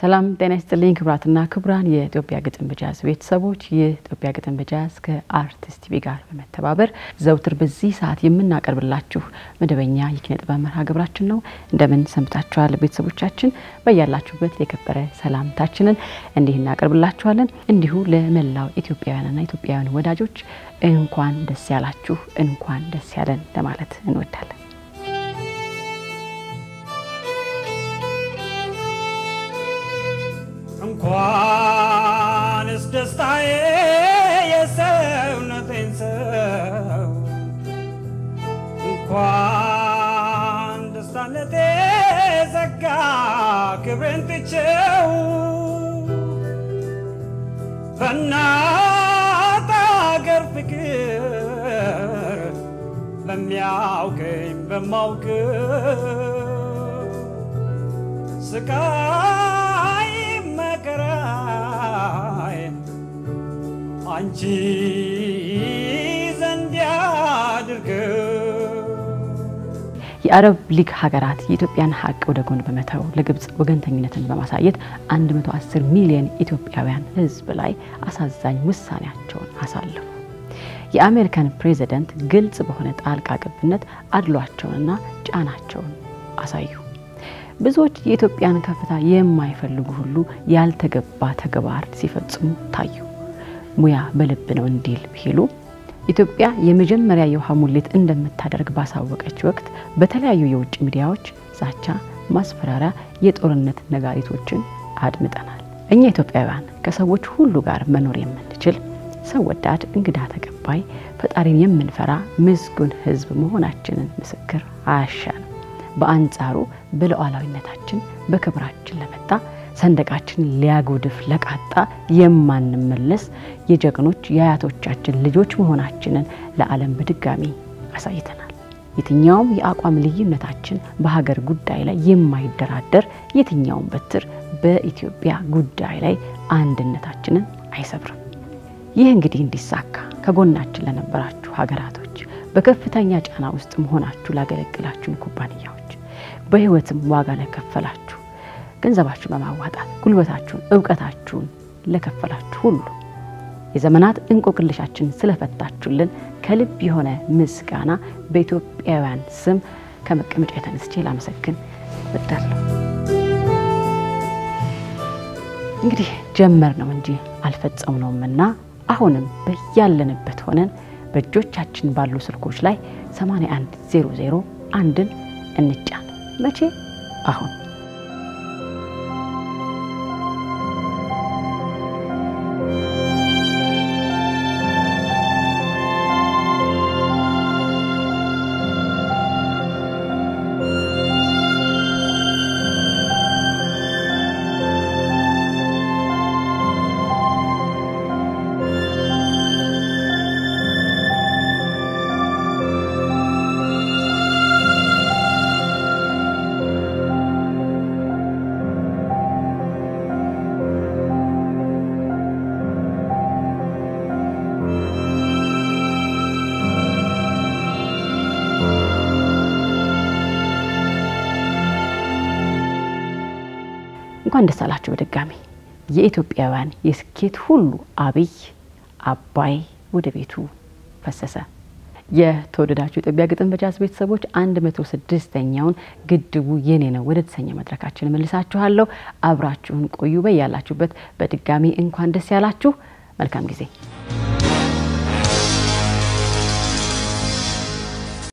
ሰላም ጤና ይስጥልኝ ክቡራትና ክቡራን የኢትዮጵያ ግጥም በጃዝ ቤተሰቦች ይህ ኢትዮጵያ ግጥም በጃዝ ከአርቲስት ቲቪ ጋር በመተባበር ዘውትር በዚህ ሰዓት የምናቀርብላችሁ መደበኛ የኪነ ጥበብ መርሃ ግብራችን ነው። እንደምን ሰንብታችኋል ቤተሰቦቻችን? በያላችሁበት የከበረ ሰላምታችንን እንዲህ እናቀርብላችኋለን። እንዲሁ ለመላው ኢትዮጵያውያንና ኢትዮጵያውያን ወዳጆች እንኳን ደስ ያላችሁ፣ እንኳን ደስ ያለን ለማለት እንወዳለን። እንኳንስ ደስታዬ የሰውነቴን ሰው እንኳን ደስታነቴ ዘጋ ክብሬን ትቼው በእናት አገር ፍቅር በሚያውቀኝ በማውቀው ስቃይ መከራይ አንቺ ዘንድ ያድርገው። የአረብ ሊግ ሀገራት የኢትዮጵያን ሀቅ ወደ ጎን በመተው ለግብጽ ወገንተኝነትን በማሳየት 110 ሚሊዮን ኢትዮጵያውያን ሕዝብ ላይ አሳዛኝ ውሳኔያቸውን አሳለፉ። የአሜሪካን ፕሬዚደንት ግልጽ በሆነ ጣልቃ ገብነት አድሏቸውንና ጫናቸውን አሳዩ። ብዙዎች የኢትዮጵያን ከፍታ የማይፈልጉ ሁሉ ያልተገባ ተግባር ሲፈጽሙ ታዩ። ሙያ በልብ ነው እንዲል ቢሉ ኢትዮጵያ የመጀመሪያ የውሃ ሙሌት እንደምታደርግ ባሳወቀች ወቅት በተለያዩ የውጭ ሚዲያዎች ዛቻ፣ ማስፈራሪያ፣ የጦርነት ነጋሪቶችን አድምጠናል። እኛ ኢትዮጵያውያን ከሰዎች ሁሉ ጋር መኖር የምንችል ሰው ወዳድ፣ እንግዳ ተቀባይ፣ ፈጣሪን የምንፈራ ምስጉን ሕዝብ መሆናችንን ምስክር አያሻንም። በአንጻሩ በሉዓላዊነታችን በክብራችን ለመጣ ሰንደቃችን ሊያጎድፍ ለቃጣ የማንመለስ የጀግኖች የአያቶቻችን ልጆች መሆናችንን ለዓለም በድጋሚ አሳይተናል። የትኛውም የአቋም ልዩነታችን በሀገር ጉዳይ ላይ የማይደራደር የትኛውም በትር በኢትዮጵያ ጉዳይ ላይ አንድነታችንን አይሰብርም። ይህ እንግዲህ እንዲሳካ ከጎናችን ለነበራችሁ ሀገራቶች፣ በከፍተኛ ጫና ውስጥ መሆናችሁ ላገለግላችሁን ኩባንያዎች፣ በህይወትም ዋጋ ለከፈላችሁ ገንዘባችሁን በማዋጣት ጉልበታችሁን፣ እውቀታችሁን ለከፈላችሁ ሁሉ የዘመናት እንቆቅልሻችን ስለፈታችሁልን ከልብ የሆነ ምስጋና በኢትዮጵያውያን ስም ከመቀመጫ የተነስቼ ላመሰግን እወዳለሁ። እንግዲህ ጀመር ነው እንጂ አልፈጸም ነውምና አሁንም በያለንበት ሆነን በእጆቻችን ባሉ ስልኮች ላይ 8100 አንድን እንጫን። መቼ? አሁን። እንኳን ደስ አላችሁ በድጋሚ የኢትዮጵያውያን የስኬት ሁሉ አብይ አባይ ወደ ቤቱ ፈሰሰ። የተወደዳችሁ የኢትዮጵያ ግጥም በጃዝ ቤተሰቦች አንድ መቶ ስድስተኛውን ግድቡ የኔ ነው ወደ ተሰኘ መድረካችን መልሳችኋለሁ። አብራችሁን ቆዩ። በያላችሁበት በድጋሚ እንኳን ደስ ያላችሁ። መልካም ጊዜ